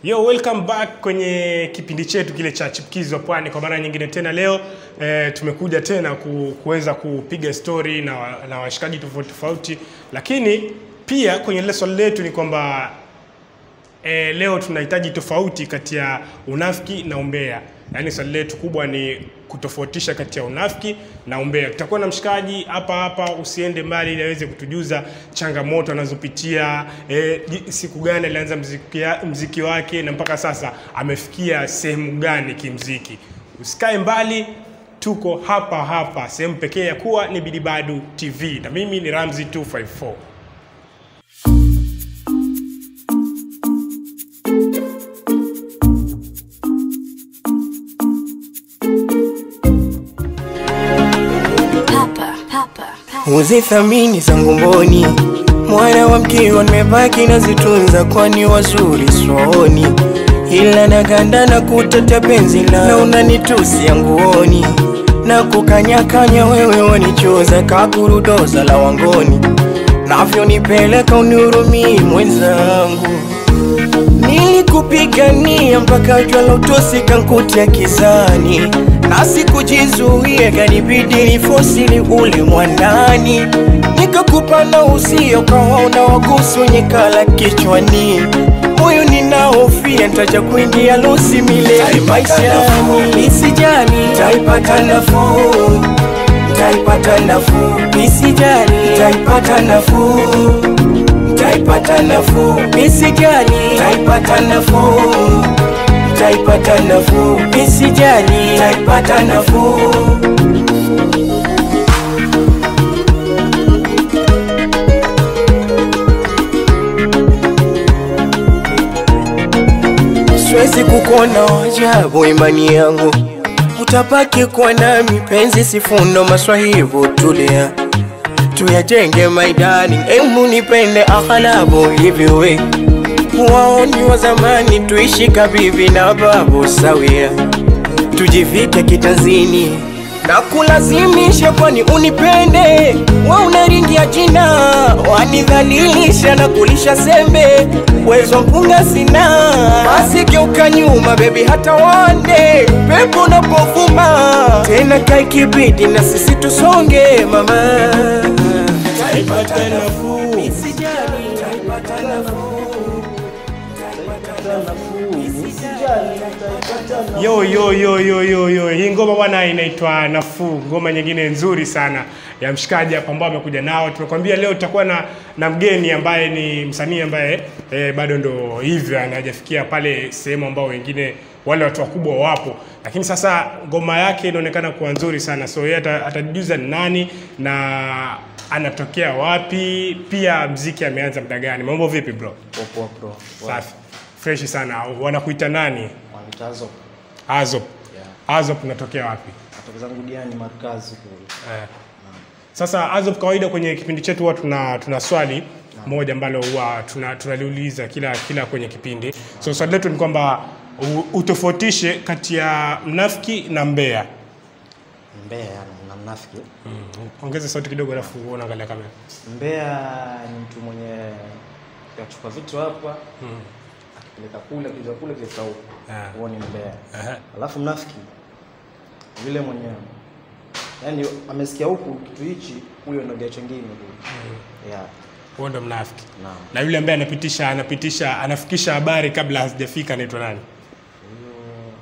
Yo, welcome back kwenye kipindi chetu kile cha Chipukizi wa Pwani kwa mara nyingine tena. Leo eh, tumekuja tena ku, kuweza kupiga story na, wa- na washikaji tofauti tofauti, lakini pia kwenye lile swali letu ni kwamba eh, leo tunahitaji tofauti kati ya unafiki na umbea. Yaani swali letu kubwa ni kutofautisha kati ya unafiki na umbea. Tutakuwa na mshikaji hapa hapa, usiende mbali ili aweze kutujuza changamoto anazopitia eh, ji- siku gani alianza mziki, ya- mziki wake na mpaka sasa amefikia sehemu gani kimziki. Usikae mbali, tuko hapa hapa, sehemu pekee ya kuwa ni Bidibadu TV na mimi ni Ramzi 254. Papa, Papa, Papa. Uzithamini zangu mboni, mwana wa mkiwa nimebaki nazitunza, kwani wazuri swoni, ila naganda na kutata penzi la na unanitusi nguoni na kukanyakanya, wewe wanichoza kakurudoza la wangoni, navyonipeleka unihurumii mwenzangu Nilikupigania mpaka jua la utosi kankutia kizani, na sikujizuia, kanibidi nifosili ule mwandani, nikakupa na usio kawaona wagusu wenye kala kichwani, moyo ninaofia ntaja kuingia losi milele maishani, isijali taipata nafuu, taipata nafuu, isijali taipata nafuu taipata nafuu, misijali, taipata nafuu, taipata nafuu, misijali, taipata nafuu. Siwezi kukuona wajabu, imani yangu utapaki kuwa nami, penzi sifundo, maswahibu tulia tuyajenge maidani, emu nipende aghalabu hivi we waoni wa zamani, tuishi kabibi na babu sawia, tujivike kitanzini na kulazimisha, kwani unipende wa unaringia jina, wanidhalilisha na kulisha sembe, wezo mpunga sina, basi geuka nyuma bebi, hata wande pepo unapovuma tena, kaikibidi na sisi tusonge mama taipata nafuu, taipata nafuu, Yo, yo, yo, yo, yo, yo. Hii ngoma bwana inaitwa Nafuu, ngoma nyingine nzuri sana ya mshikaji hapa ambao amekuja nao. Tumekwambia leo tutakuwa na, na mgeni ambaye ni msanii ambaye eh, bado ndo hivyo anajafikia pale sehemu ambao wengine wale watu wakubwa wapo, lakini sasa ngoma yake inaonekana kuwa nzuri sana, so yeye ata- atajijuza ni nani na anatokea wapi, pia mziki ameanza muda gani. Mambo vipi bro? Poa bro. Safi, freshi sana. Wanakuita nani? Wanitazo. Azop. Yeah. Azop unatokea wapi? Natoka zangu diani markazi kule. Eh. Sasa Azop, kawaida kwenye kipindi chetu huwa tuna, tuna swali moja ambalo huwa tuna- tunaliuliza kila kila kwenye kipindi. So swali letu ni kwamba u- utofautishe kati ya mnafiki na mbea. Mbea na mnafiki. Ongeza sauti kidogo, alafu unaangalia kamera. Mbea ni mtu mwenye yachukua vitu hapa akipeleka kule kiza kule kileta huko. Ah. Huo ni mbea. Aha. Alafu mnafiki yule mwenye yani amesikia huku kitu hichi huyo ndo dia chengine kule. Yeah. Huo ndo mnafiki. Naam. Na yule ambaye anapitisha anapitisha anafikisha habari kabla hazijafika anaitwa nani? Huyo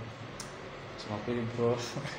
sema kweli bro.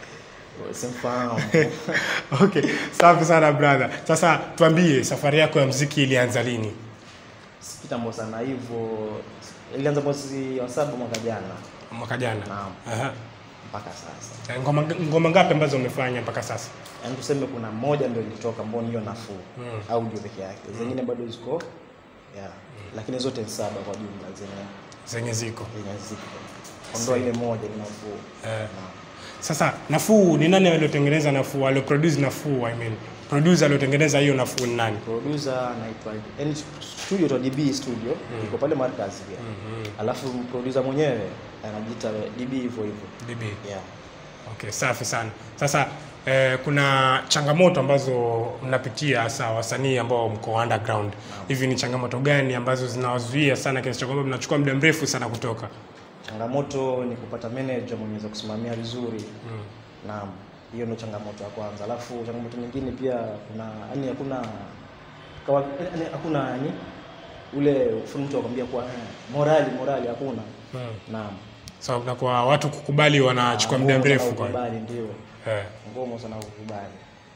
Simfahamu. Okay, safi sana brother. Sasa tuambie safari yako ya mziki ilianza lini? Si kitambo sana hivyo. Ilianza mwezi wa saba mwaka jana Mwaka jana. Naam. Aha. mpaka sasa. Eh, Ngoma, ngoma ngapi ambazo umefanya mpaka sasa? Yaani tuseme kuna moja ndio ilitoka mboni hiyo nafuu Mm. audio peke yake, zingine bado ziko yeah. Lakini zote ni saba kwa jumla zenye Zenye ziko. zenye ziko. Ondoa ile moja ni nafuu. Eh. Naam. Sasa Nafuu ni nani aliotengeneza Nafuu? Alioproduce Nafuu, I mean. Producer aliotengeneza hiyo Nafuu ni nani? Producer anaitwa yani studio to DB studio iko pale Markazi pia. Alafu producer mwenyewe anajiita DB hivyo hivyo. DB. Yeah. Okay, safi sana. Sasa eh, kuna changamoto ambazo mnapitia hasa wasanii ambao mko underground. Hivi ni changamoto gani ambazo zinawazuia sana kiasi cha kwamba mnachukua muda mrefu sana kutoka? changamoto ni kupata manager mwenye aweza kusimamia vizuri Mm. naam hiyo ndio changamoto ya kwanza alafu changamoto nyingine pia kuna yani hakuna kawa- yani hakuna yani ule mtu akwambia kwa eh, morali morali hakuna Mm. naam So, na kwa watu kukubali wanachukua muda Ngumu sana mrefu kwa kukubali ndio eh. ngumu sana kukubali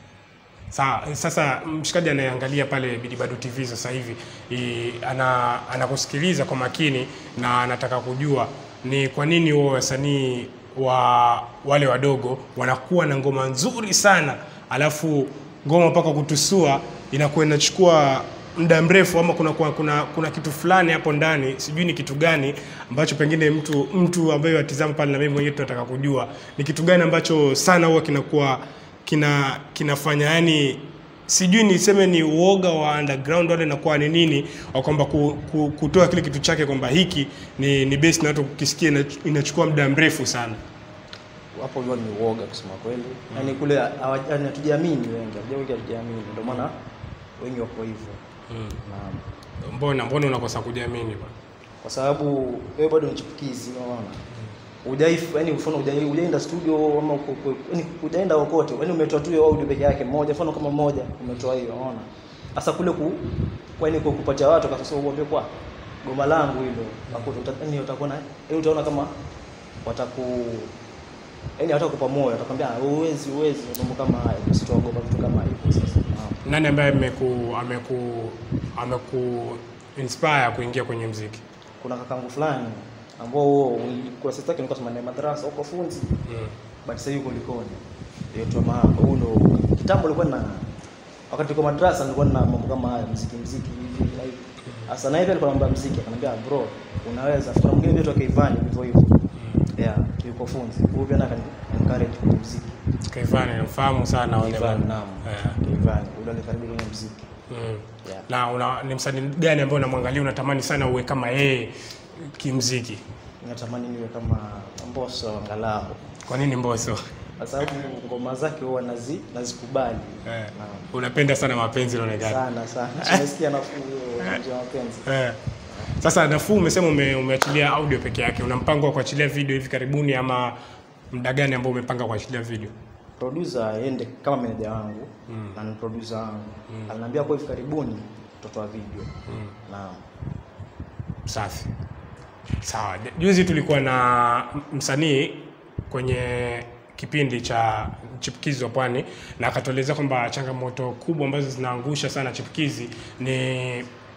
Sawa, sasa mshikaji anayeangalia pale Bidibadu TV sasa hivi i, ana anakusikiliza kwa makini na anataka kujua ni kwa nini wao wasanii wa wale wadogo wanakuwa na ngoma nzuri sana, alafu ngoma mpaka kutusua inakuwa inachukua muda mrefu, ama kuna, kuna, kuna, kuna kitu fulani hapo ndani, sijui ni kitu gani ambacho pengine mtu mtu ambaye watizama pale na mimi mwenyewe tunataka kujua ni kitu gani ambacho sana huwa kinakuwa kina kinafanya yani sijui niseme ni uoga wa underground wale nakuwa ni nini wa kwamba ku, ku, kutoa kile kitu chake kwamba hiki ni, ni base na watu kukisikia ina- inachukua muda mrefu sana hapo huwa ni uoga kusema kweli yaani kule hawa- yaani hatujiamini wengi hatuja wengi hatujiamini ndio maana wengi wako hivyo naam mbona mbona unakosa kujiamini bwana kwa sababu wewe bado ni chipukizi unaona hujaifu yani mfano hujai- hujaenda studio ama uko- uko- yani hujaenda kokote yani umetoa tu hiyo audio peke yake moja mfano kama moja umetoa hiyo unaona sasa kule ku kwani kwa kupatia watu kwa sababu uambie kwa goma langu hilo hakuta uta- yani utakuwa na yani utaona kama wataku yani hatakupa moyo atakwambia "Ah, huwezi huwezi mambo kama hayo usitogopa vitu kama hivyo sasa naam nani ambaye ameku ameku ameku inspire kuingia kwenye mziki kuna kakangu fulani ambao huo kwa sasa yake nilikuwa sema madrasa huko funzi mm. but sasa yuko Likoni. Yaitwa Mahaba. Huyu ndo kitambo nilikuwa na wakati nilikuwa madrasa nilikuwa na mambo kama haya muziki muziki hivi na hivi. Sasa na hivi alikuwa anambia muziki akaniambia bro unaweza. Kuna mwingine pia toka Ivani hivyo hivyo. Yeah, yuko funzi. Huyu pia akani encourage kwenye muziki. Kaivani namfahamu sana wale Ivani bwana. naam. Eh. Ivani. Huyu alikaribia kwenye muziki. Mm. Yeah. na una, ni msanii gani ambaye unamwangalia unatamani sana uwe kama yeye kimziki Natamani niwe kama Mbosso angalau. kwa nini mboso Kwa sababu ngoma zake huwa nazi nazikubali. eh. Naam. unapenda sana mapenzi inaonekana Sana sana. Tumesikia nafuu hiyo nje ya mapenzi. eh. sasa nafuu umesema ume, umeachilia audio peke yake una mpango wa kuachilia video hivi karibuni ama muda gani ambao umepanga kuachilia video producer aende kama meneja wangu na ni producer wangu aliniambia kwa hivi karibuni tutatoa video naam safi sawa juzi tulikuwa na msanii kwenye kipindi cha chipukizi wa pwani na akatuelezea kwamba changamoto kubwa ambazo zinaangusha sana chipukizi ni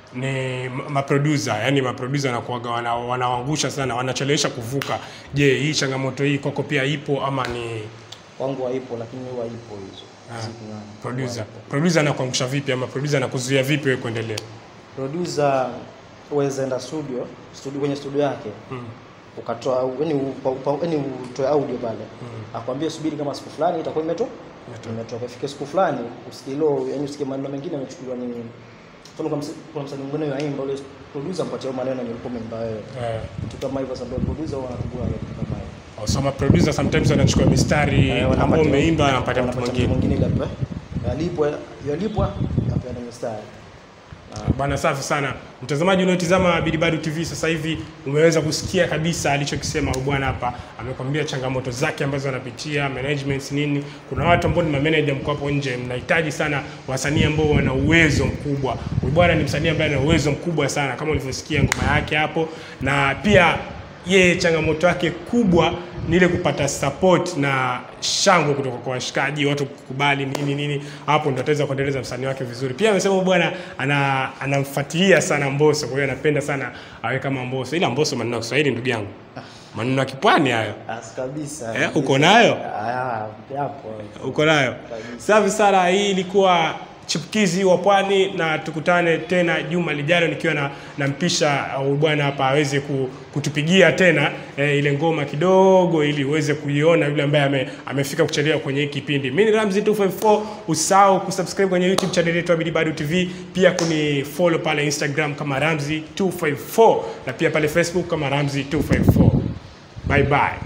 ni maproducer yani maproducer wanakuwaga wana, wanaangusha sana wanachelewesha kuvuka je hii changamoto hii kwako pia ipo ama ni kwangu haipo lakini huwa ipo hizo Siku na- producer huwa ipo. producer anakuangusha vipi ama producer anakuzuia vipi wewe kuendelea producer uweze enda studio studio kwenye studio yake ukatoa yani upa- upa- yani utoe audio pale akwambie subiri kama siku fulani itakuwa imeto imetoka ifike siku fulani usikilo yani usikie maneno mengine yamechukuliwa ni mfano kama msa- kuna msanii mwingine yaimba ule producer mpatie hayo maneno yenye ulikuwa umeimba wewe eh, vitu kama hivyo sababu producer huwa anatubua vitu kama hivyo so maproducer sometimes wanachukua mistari Eh, ambao wanapatia- umeimba anapatia mtu wanapatia mwingine ile hapa yalipwa yalipwa apeana mstari Bwana, safi sana mtazamaji unaotizama Bidibadu TV sasa hivi, umeweza kusikia kabisa alichokisema huyu bwana hapa. Amekwambia changamoto zake ambazo anapitia, management nini. Kuna watu ambao ni mameneja, mko hapo nje, mnahitaji sana wasanii ambao wana uwezo mkubwa. Huyu bwana ni msanii ambaye ana uwezo mkubwa sana, kama ulivyosikia ngoma yake hapo, na pia yeye changamoto yake kubwa ni ile kupata support na shangwe kutoka kwa washikaji, watu kukubali nini nini, hapo ndo ataweza kuendeleza msanii wake vizuri. Pia amesema huyu bwana ana anamfuatilia sana Mbosso, kwa hiyo anapenda sana awe kama Mbosso, ila Mbosso maneno ya Kiswahili ndugu yangu, maneno ya kipwani hayo as kabisa Eh, uko nayo? ah yapo uko nayo safi sana hii ilikuwa chipukizi wa pwani na tukutane tena juma lijalo nikiwa na nampisha uh, bwana hapa aweze ku, kutupigia tena eh, ile ngoma kidogo ili uweze kuiona yule ambaye ame, amefika kuchelewa kwenye hii kipindi mi ni ramzi 254 usahau kusubscribe kwenye youtube channel yetu ya Bidibadu tv pia kuni follow pale instagram kama ramzi 254 na pia pale facebook kama ramzi 254 bye bye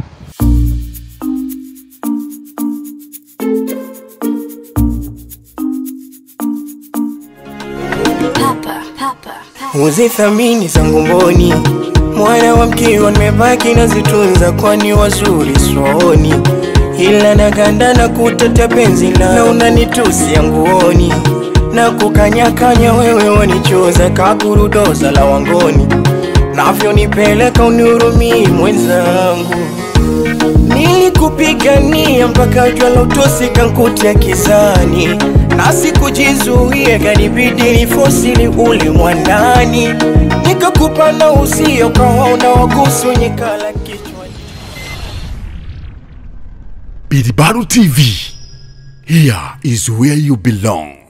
Uzithamini zangu mboni, mwana wa mkiwa nimebaki nazitunza kwani wazuri swoni ila naganda na kutata penzi la na unanitusia nguoni na kukanyakanya wewe wanichoza kakurudoza la wangoni navyonipeleka unihurumii mwenzangu nilikupigania mpaka jua la utosi kankutia kizani na sikujizuia kanibidi nifosili ule mwandani nikakupa na usio kawaona wagusu wenye kala kichwa Bidibaru TV. Here is where you belong.